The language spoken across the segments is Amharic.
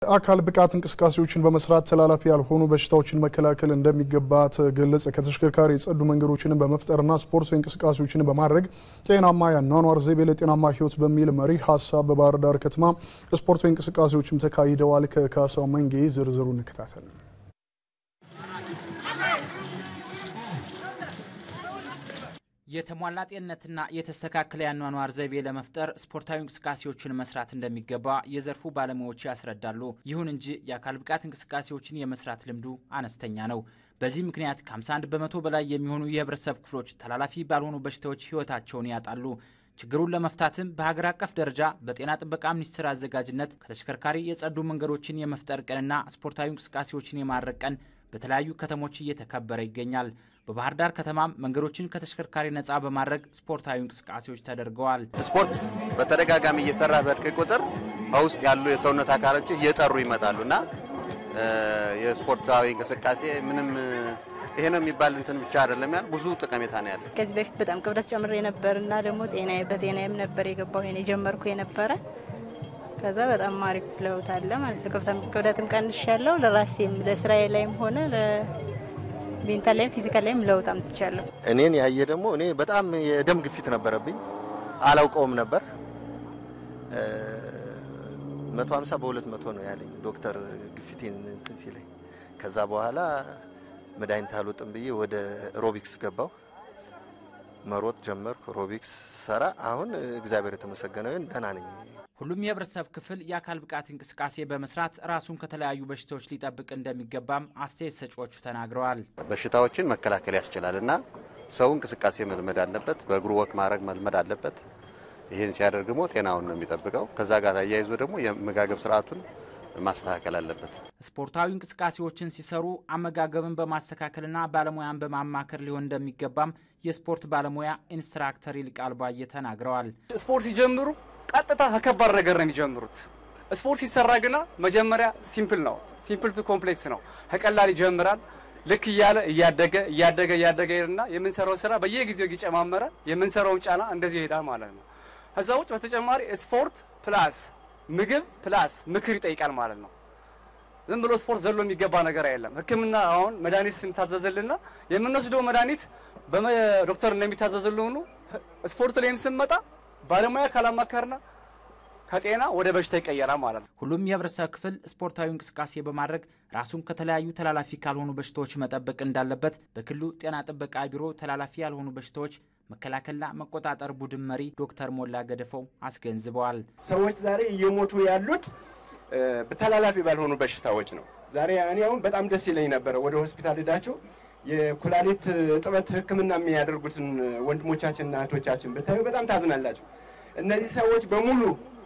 የአካል ብቃት እንቅስቃሴዎችን በመስራት ተላላፊ ያልሆኑ በሽታዎችን መከላከል እንደሚገባ ተገለጸ። ከተሽከርካሪ የጸዱ መንገዶችን በመፍጠርና ስፖርታዊ እንቅስቃሴዎችን በማድረግ ጤናማ የአኗኗር ዘይቤ ለጤናማ ሕይወት በሚል መሪ ሀሳብ በባህር ዳር ከተማ ስፖርታዊ እንቅስቃሴዎችም ተካሂደዋል። ከካሳው መንጌ ዝርዝሩ እንከታተል። የተሟላ ጤንነትና የተስተካከለ የአኗኗር ዘይቤ ለመፍጠር ስፖርታዊ እንቅስቃሴዎችን መስራት እንደሚገባ የዘርፉ ባለሙያዎች ያስረዳሉ። ይሁን እንጂ የአካል ብቃት እንቅስቃሴዎችን የመስራት ልምዱ አነስተኛ ነው። በዚህ ምክንያት ከ51 በመቶ በላይ የሚሆኑ የህብረተሰብ ክፍሎች ተላላፊ ባልሆኑ በሽታዎች ህይወታቸውን ያጣሉ። ችግሩን ለመፍታትም በሀገር አቀፍ ደረጃ በጤና ጥበቃ ሚኒስቴር አዘጋጅነት ከተሽከርካሪ የጸዱ መንገዶችን የመፍጠር ቀንና ስፖርታዊ እንቅስቃሴዎችን የማድረግ ቀን በተለያዩ ከተሞች እየተከበረ ይገኛል። በባህር ዳር ከተማም መንገዶችን ከተሽከርካሪ ነፃ በማድረግ ስፖርታዊ እንቅስቃሴዎች ተደርገዋል። ስፖርት በተደጋጋሚ እየሰራ በእድቅ ቁጥር በውስጥ ያሉ የሰውነት አካሎች እየጠሩ ይመጣሉ እና የስፖርታዊ እንቅስቃሴ ምንም ይሄ ነው የሚባል እንትን ብቻ አይደለም ያለ ብዙ ጠቀሜታ ነው ያለ። ከዚህ በፊት በጣም ክብደት ጨምሬ ነበር እና ደግሞ ጤና በጤናዬም ነበር የገባው ይሄን የጀመርኩ የነበረ ከዛ በጣም አሪፍ ለውጥ አለ ማለት ነው። ክብደትም ቀንሽ ያለው ለራሴም ለስራዬ ላይም ሆነ ሜንታል ላይም ፊዚካል ላይም ለውጥ አምጥቻለሁ። እኔን ያየ ደግሞ እኔ በጣም የደም ግፊት ነበረብኝ፣ አላውቀውም ነበር። መቶ ሀምሳ በሁለት መቶ ነው ያለኝ ዶክተር ግፊቴን እንትን ሲለኝ። ከዛ በኋላ መድኃኒት አልወጥም ብዬ ወደ ሮቢክስ ገባው መሮጥ ጀመርኩ። ሮቢክስ ሰራ አሁን እግዚአብሔር የተመሰገነ ይሁን ደህና ነኝ። ሁሉም የህብረተሰብ ክፍል የአካል ብቃት እንቅስቃሴ በመስራት ራሱን ከተለያዩ በሽታዎች ሊጠብቅ እንደሚገባም አስተያየት ሰጪዎቹ ተናግረዋል። በሽታዎችን መከላከል ያስችላል እና ሰው እንቅስቃሴ መልመድ አለበት። በእግሩ ወክ ማድረግ መልመድ አለበት። ይህን ሲያደርግ ደግሞ ጤናውን ነው የሚጠብቀው። ከዛ ጋር አያይዞ ደግሞ የአመጋገብ ስርዓቱን ማስተካከል አለበት። ስፖርታዊ እንቅስቃሴዎችን ሲሰሩ አመጋገብን በማስተካከልና ባለሙያን በማማከር ሊሆን እንደሚገባም የስፖርት ባለሙያ ኢንስትራክተር ይልቃል ባየ ተናግረዋል። ስፖርት ሲጀምሩ ቀጥታ ከከባድ ነገር ነው የሚጀምሩት። ስፖርት ሲሰራ ግና መጀመሪያ ሲምፕል ነው፣ ሲምፕል ቱ ኮምፕሌክስ ነው። ከቀላል ይጀምራል። ልክ እያለ እያደገ እያደገ እያደገ ሄድና የምንሰራው ስራ በየጊዜው እየጨማመረ የምንሰራውን ጫና እንደዚህ ይሄዳል ማለት ነው። ከዛ ውጭ በተጨማሪ ስፖርት ፕላስ ምግብ ፕላስ ምክር ይጠይቃል ማለት ነው። ዝም ብሎ ስፖርት ዘሎ የሚገባ ነገር አይደለም። ሕክምና አሁን መድኃኒት ስንታዘዝልና የምንወስደው መድኃኒት በዶክተር እንደሚታዘዝልን ሁሉ ስፖርት ላይም ስንመጣ ባለሙያ ካላማከርና ከጤና ወደ በሽታ ይቀየራል ማለት ነው። ሁሉም የህብረተሰብ ክፍል ስፖርታዊ እንቅስቃሴ በማድረግ ራሱን ከተለያዩ ተላላፊ ካልሆኑ በሽታዎች መጠበቅ እንዳለበት በክልሉ ጤና ጥበቃ ቢሮ ተላላፊ ያልሆኑ በሽታዎች መከላከልና መቆጣጠር ቡድን መሪ ዶክተር ሞላ ገደፈው አስገንዝበዋል። ሰዎች ዛሬ እየሞቱ ያሉት ተላላፊ ባልሆኑ በሽታዎች ነው። ዛሬ እኔ አሁን በጣም ደስ ይለኝ ነበረ ወደ ሆስፒታል ሄዳችሁ የኩላሊት እጥበት ሕክምና የሚያደርጉትን ወንድሞቻችንና እህቶቻችን ብታዩ በጣም ታዝናላችሁ። እነዚህ ሰዎች በሙሉ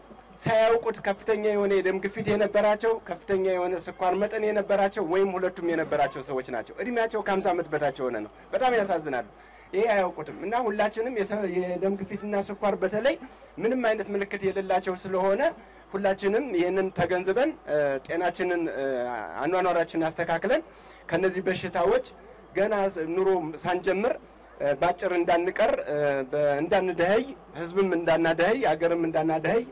ሳያውቁት ከፍተኛ የሆነ የደም ግፊት የነበራቸው፣ ከፍተኛ የሆነ ስኳር መጠን የነበራቸው ወይም ሁለቱም የነበራቸው ሰዎች ናቸው። እድሜያቸው ከ50 ዓመት በታች የሆነ ነው። በጣም ያሳዝናሉ። ይሄ አያውቁትም እና ሁላችንም የደም ግፊትና ስኳር በተለይ ምንም አይነት ምልክት የሌላቸው ስለሆነ ሁላችንም ይህንን ተገንዝበን ጤናችንን አኗኗራችንን አስተካክለን ከነዚህ በሽታዎች ገና ኑሮ ሳንጀምር ባጭር እንዳንቀር እንዳንደኸይ፣ ህዝብም እንዳናደኸይ፣ አገርም እንዳናደኸይ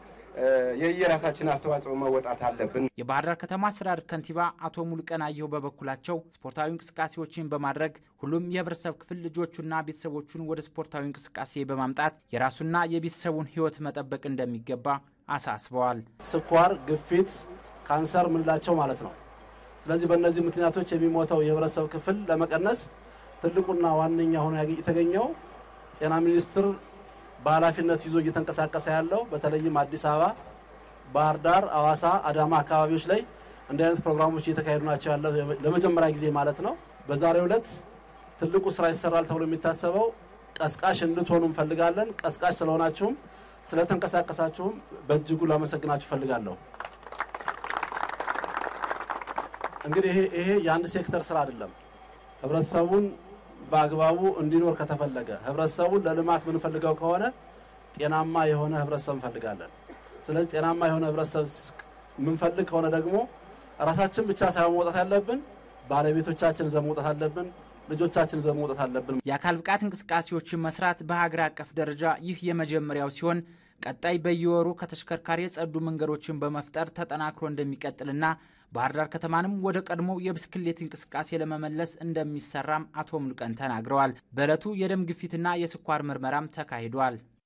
የየራሳችን አስተዋጽኦ መወጣት አለብን። የባህር ዳር ከተማ አስተዳደር ከንቲባ አቶ ሙሉቀን አየሁ በበኩላቸው ስፖርታዊ እንቅስቃሴዎችን በማድረግ ሁሉም የህብረተሰብ ክፍል ልጆቹና ቤተሰቦቹን ወደ ስፖርታዊ እንቅስቃሴ በማምጣት የራሱና የቤተሰቡን ህይወት መጠበቅ እንደሚገባ አሳስበዋል። ስኳር፣ ግፊት፣ ካንሰር ምንላቸው ማለት ነው። ስለዚህ በእነዚህ ምክንያቶች የሚሞተው የህብረተሰብ ክፍል ለመቀነስ ትልቁና ዋነኛ ሆኖ የተገኘው ጤና ሚኒስቴር በኃላፊነት ይዞ እየተንቀሳቀሰ ያለው በተለይም አዲስ አበባ፣ ባህር ዳር፣ አዋሳ፣ አዳማ አካባቢዎች ላይ እንዲህ አይነት ፕሮግራሞች እየተካሄዱ ናቸው ያለው ለመጀመሪያ ጊዜ ማለት ነው። በዛሬው ዕለት ትልቁ ስራ ይሰራል ተብሎ የሚታሰበው ቀስቃሽ እንድትሆኑ እንፈልጋለን። ቀስቃሽ ስለሆናችሁም ስለተንቀሳቀሳችሁም በእጅጉ ላመሰግናችሁ እፈልጋለሁ። እንግዲህ ይሄ የአንድ ሴክተር ስራ አይደለም። ህብረተሰቡን በአግባቡ እንዲኖር ከተፈለገ ህብረተሰቡን ለልማት የምንፈልገው ከሆነ ጤናማ የሆነ ህብረተሰብ እንፈልጋለን። ስለዚህ ጤናማ የሆነ ህብረተሰብ የምንፈልግ ከሆነ ደግሞ ራሳችን ብቻ ሳይሆን መውጣት ያለብን ባለቤቶቻችን ይዘን መውጣት አለብን። ልጆቻችን ይዘን መውጣት አለብን። የአካል ብቃት እንቅስቃሴዎችን መስራት በሀገር አቀፍ ደረጃ ይህ የመጀመሪያው ሲሆን ቀጣይ በየወሩ ከተሽከርካሪ የጸዱ መንገዶችን በመፍጠር ተጠናክሮ እንደሚቀጥልና ባህር ዳር ከተማንም ወደ ቀድሞ የብስክሌት እንቅስቃሴ ለመመለስ እንደሚሰራም አቶ ሙሉቀን ተናግረዋል። በዕለቱ የደም ግፊትና የስኳር ምርመራም ተካሂዷል።